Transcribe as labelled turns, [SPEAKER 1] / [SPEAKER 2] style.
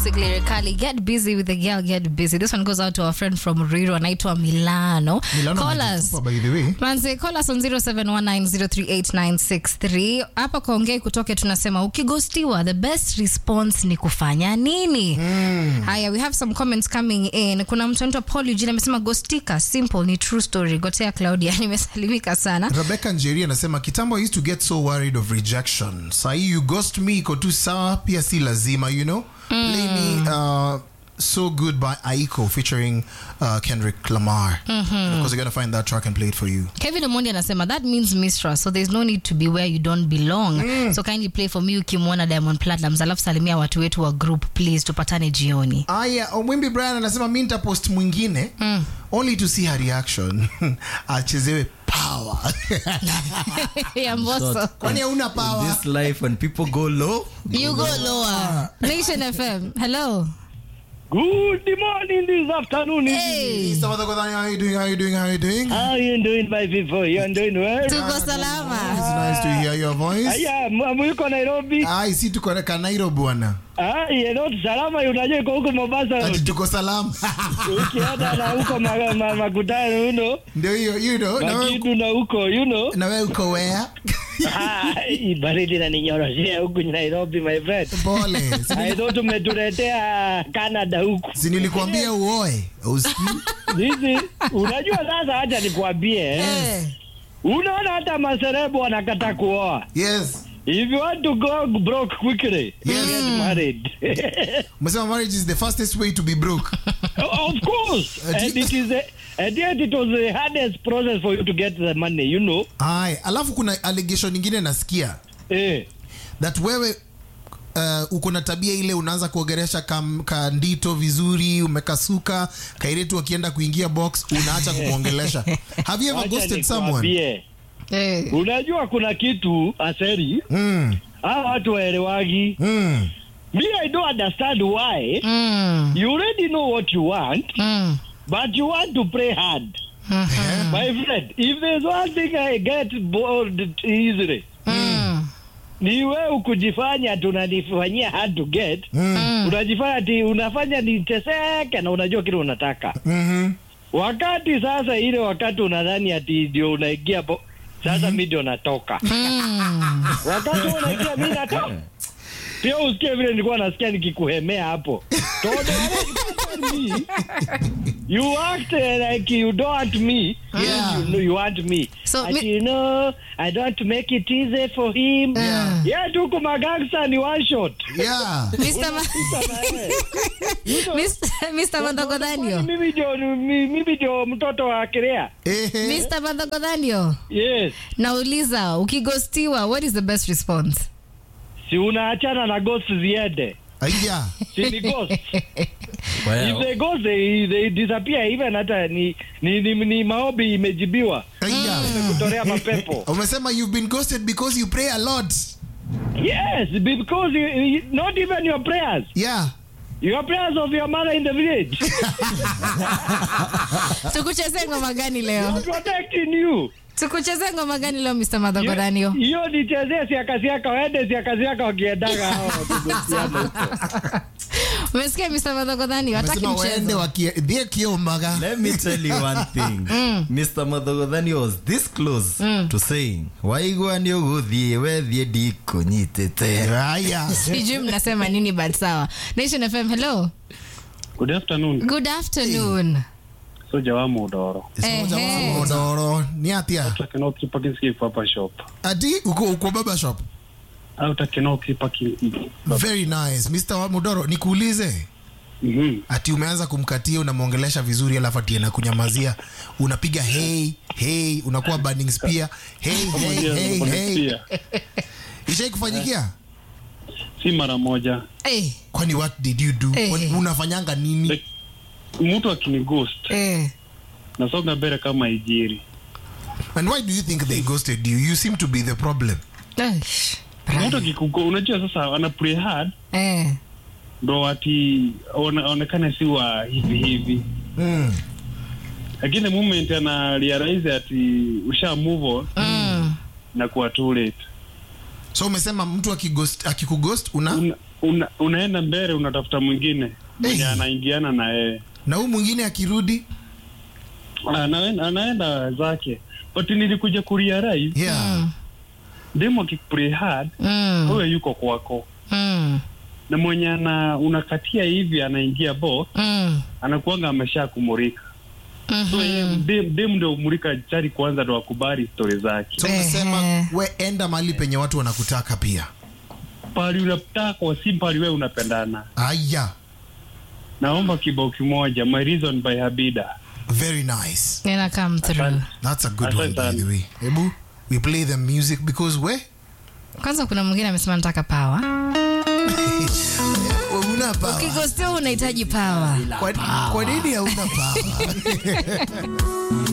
[SPEAKER 1] Lyrically, get busy with the girl, get busy. This one goes out to our friend from Riro, anaitwa Milano.
[SPEAKER 2] Milano
[SPEAKER 1] Call
[SPEAKER 2] ametutupa,
[SPEAKER 1] us.
[SPEAKER 2] by the way.
[SPEAKER 1] Manze, call us on 0719038963. Hapa kwa ongei kutoke tunasema ukigostiwa the best response ni kufanya nini? Haya, we have some comments coming in. Kuna mtu anaitwa Paul Eugene amesema gostika simple ni true story. Gotea Claudia nimesalimika sana.
[SPEAKER 2] Rebecca Njeri anasema kitambo I used to get so worried of rejection. Sahi you ghost me iko tu sawa pia si lazima, you know? Play me uh, So Good by Aiko featuring uh, Kendrick Lamar. Of course, you're going to find that track and play it for you.
[SPEAKER 1] Kevin Omondi anasema that means mistrust so there's no need to be where you don't belong so kindly play for me ukimwona Diamond Platnumz alafu salimia watu wetu wa group please tupatane jioni
[SPEAKER 2] Aya, Omwimbi Brian anasema mi nitapost mwingine only to see her reaction. Achezewe power.
[SPEAKER 1] ya Mbosso
[SPEAKER 2] Kwani hauna power?
[SPEAKER 3] This life when people go low,
[SPEAKER 1] you go lower Nation FM hello
[SPEAKER 4] Good morning this afternoon.
[SPEAKER 1] hey
[SPEAKER 2] Mr. Matakodani, how you doing? How you doing? How you doing?
[SPEAKER 4] How you doing, my people? You doing well?
[SPEAKER 1] tuko salama
[SPEAKER 2] It's nice to hear your voice.
[SPEAKER 4] Aya, mwiko Nairobi.
[SPEAKER 2] Ai, si tuko na Kanairo bwana.
[SPEAKER 4] Ah, you know, salama unajua iko huko Mombasa.
[SPEAKER 2] Ati tuko salama.
[SPEAKER 4] Ukienda na huko ma- ma- makutano, you know.
[SPEAKER 2] Ndio hiyo, you know. Na wewe
[SPEAKER 4] Makidu na huko, you know.
[SPEAKER 2] na wewe uko where?
[SPEAKER 4] Ah, hii baridi na ninyoroshea huku Nairobi, my friend.
[SPEAKER 2] Pole. Si
[SPEAKER 4] I
[SPEAKER 2] nili-
[SPEAKER 4] thought umetuletea Canada huku.
[SPEAKER 2] Si nilikwambia uoe. Usikii?
[SPEAKER 4] Hizi unajua sasa, acha nikwambie eh.
[SPEAKER 1] Eh.
[SPEAKER 4] Unaona hata maserebu wanakata kuoa.
[SPEAKER 2] Yes.
[SPEAKER 4] If you want to go broke quickly,
[SPEAKER 2] Yes.
[SPEAKER 4] get married.
[SPEAKER 2] Umesema marriage is the fastest way to be broke.
[SPEAKER 4] of course.
[SPEAKER 2] Uh,
[SPEAKER 4] and
[SPEAKER 2] do-
[SPEAKER 4] it is a, and yet it was the hardest process for you to get the money, you know.
[SPEAKER 2] Ai, alafu kuna allegation nyingine nasikia
[SPEAKER 4] Eh.
[SPEAKER 2] that wewe uh, uko na tabia ile unaanza kuogeresha kam- kandito vizuri umekasuka kairetu akienda kuingia box unaacha kumwongelesha have you ever
[SPEAKER 4] Wacha
[SPEAKER 2] ghosted someone
[SPEAKER 4] nikwambie.
[SPEAKER 1] Eh.
[SPEAKER 4] Unajua kuna kitu aseri
[SPEAKER 2] mm,
[SPEAKER 4] hao watu waelewagi.
[SPEAKER 2] mm.
[SPEAKER 4] Me I don't understand why.
[SPEAKER 1] Mm.
[SPEAKER 4] You already know what you want,
[SPEAKER 1] Mm.
[SPEAKER 4] but you want to pray hard. My friend, if there's one thing I get bored easily,
[SPEAKER 1] Mm.
[SPEAKER 4] ni wewe kujifanya tunanifanyia hard to get
[SPEAKER 2] Mm.
[SPEAKER 4] unajifanya ati unafanya niteseke na unajua kile unataka
[SPEAKER 2] Mhm.
[SPEAKER 4] wakati sasa ile wakati unadhani ati ndio unaingia bo sasa mi ndio natoka
[SPEAKER 1] Mm.
[SPEAKER 4] wakati unaingia mi natoka pia usikie vile nilikuwa nasikia nikikuhemea hapo Todo me, you act like you don't want me
[SPEAKER 2] Yeah.
[SPEAKER 4] you, know you want me
[SPEAKER 1] So,
[SPEAKER 4] Ati,
[SPEAKER 1] mi-
[SPEAKER 4] you know I don't want to make it easy for him
[SPEAKER 2] Yeah.
[SPEAKER 4] yeah tuko magangsta ni one shot
[SPEAKER 2] yeah
[SPEAKER 1] Mr. Ma- Mr. Mr. Mandogodhanio
[SPEAKER 4] mimi ndio mi- mimi ndio mtoto wa Kirea.
[SPEAKER 2] Ehe.
[SPEAKER 1] Mr. Mandogodhanio
[SPEAKER 4] Yes.
[SPEAKER 1] nauliza ukigostiwa what is the best response
[SPEAKER 4] Si unaachana na ghost ziende.
[SPEAKER 2] Aya.
[SPEAKER 4] Si ni ghost.
[SPEAKER 3] well,
[SPEAKER 4] If they ghost they, they disappear even hata ni ni, ni, ni maombi imejibiwa.
[SPEAKER 2] Aya.
[SPEAKER 4] Kutolea mapepo.
[SPEAKER 2] umesema you've been ghosted because you pray a lot
[SPEAKER 4] Yes, because you, you, not even your prayers.
[SPEAKER 2] yeah
[SPEAKER 4] Your prayers of your mother in the village.
[SPEAKER 1] tukuchezee ngoma gani leo
[SPEAKER 4] protecting you.
[SPEAKER 1] tukuchezee ngoma gani leo Mr. Mandogodhanio
[SPEAKER 4] Hiyo nichezee siaka siaka waende siaka siaka wakiendaga hao wakigostiana huko.
[SPEAKER 1] umesikia Mr. Mandogodhanio hataki
[SPEAKER 2] umesema waende
[SPEAKER 1] mchezo
[SPEAKER 2] wakiendie kiombaga
[SPEAKER 3] let me tell you one thing. Mr. Madhogodhani was this close to saying, waigua nĩ ũgũthiĩ wethiĩ ndikũnyitĩte.
[SPEAKER 2] haya
[SPEAKER 1] sijui mnasema nini but sawa Nation FM hello
[SPEAKER 5] Good afternoon.
[SPEAKER 1] good afternoon
[SPEAKER 5] Soja wa Mudoro.
[SPEAKER 2] Soja wa
[SPEAKER 1] Ehe.
[SPEAKER 2] modoro ni atia
[SPEAKER 5] Takino kipa kinski hapa shop.
[SPEAKER 2] ati uko uko baba shop
[SPEAKER 5] Au takino kipa kinski.
[SPEAKER 2] very nice mr wa modoro nikuulize
[SPEAKER 5] Mhm.
[SPEAKER 2] ati umeanza kumkatia unamwongelesha vizuri alafu ati anakunyamazia unapiga hey hey unakuwa burning spear hey hey hey hey
[SPEAKER 5] Pia.
[SPEAKER 2] ishai kufanyikia
[SPEAKER 5] Si mara moja.
[SPEAKER 1] eh
[SPEAKER 2] kwani what did you do
[SPEAKER 1] Eh.
[SPEAKER 2] What- unafanyanga nini
[SPEAKER 5] Like, Mtu akini ghost
[SPEAKER 1] eh
[SPEAKER 5] nasonga mbele kama ijiri.
[SPEAKER 2] and why do you think they ghosted you you seem to be the problem
[SPEAKER 1] Aish.
[SPEAKER 5] Mtu akikugo unajua sasa ana pray hard
[SPEAKER 1] eh
[SPEAKER 5] ndo ati one- aonekane si wa hivi hivi.
[SPEAKER 2] mm.
[SPEAKER 5] Lakini the moment ana realize ati usha move on
[SPEAKER 1] mm.
[SPEAKER 5] na kuwa too late.
[SPEAKER 2] so umesema mtu akighost- akikughost una
[SPEAKER 5] Una, una, unaenda mbele unatafuta mwingine mwenye
[SPEAKER 2] Hey.
[SPEAKER 5] anaingiana na yeye
[SPEAKER 2] na huu mwingine akirudi
[SPEAKER 5] anaenda, anaenda zake but nilikuja kurealize
[SPEAKER 2] yeah.
[SPEAKER 5] demo akikuplay hard
[SPEAKER 1] Mm.
[SPEAKER 5] huyo yuko kwako
[SPEAKER 1] Mm.
[SPEAKER 5] na mwenye ana unakatia hivi anaingia bo
[SPEAKER 1] Mm.
[SPEAKER 5] anakuanga amesha kumurika so
[SPEAKER 1] Mhm.
[SPEAKER 5] yeye dem, dem ndio umurika chari kwanza ndo akubali stori zake
[SPEAKER 2] so unasema
[SPEAKER 1] Ehe.
[SPEAKER 2] we enda mahali penye watu wanakutaka pia
[SPEAKER 5] pali unataka si pali wewe unapendana
[SPEAKER 2] aya
[SPEAKER 5] naomba kibao kimoja my reason by habida
[SPEAKER 2] very nice
[SPEAKER 1] Ina come through.
[SPEAKER 2] that's a good
[SPEAKER 5] Asante
[SPEAKER 2] one by
[SPEAKER 5] sana.
[SPEAKER 2] the way hebu we play the music because we
[SPEAKER 1] Kwanza kuna mwingine amesema nataka power.
[SPEAKER 2] una power
[SPEAKER 1] Ukigostia unahitaji power.
[SPEAKER 2] kwa, kwa nini hauna power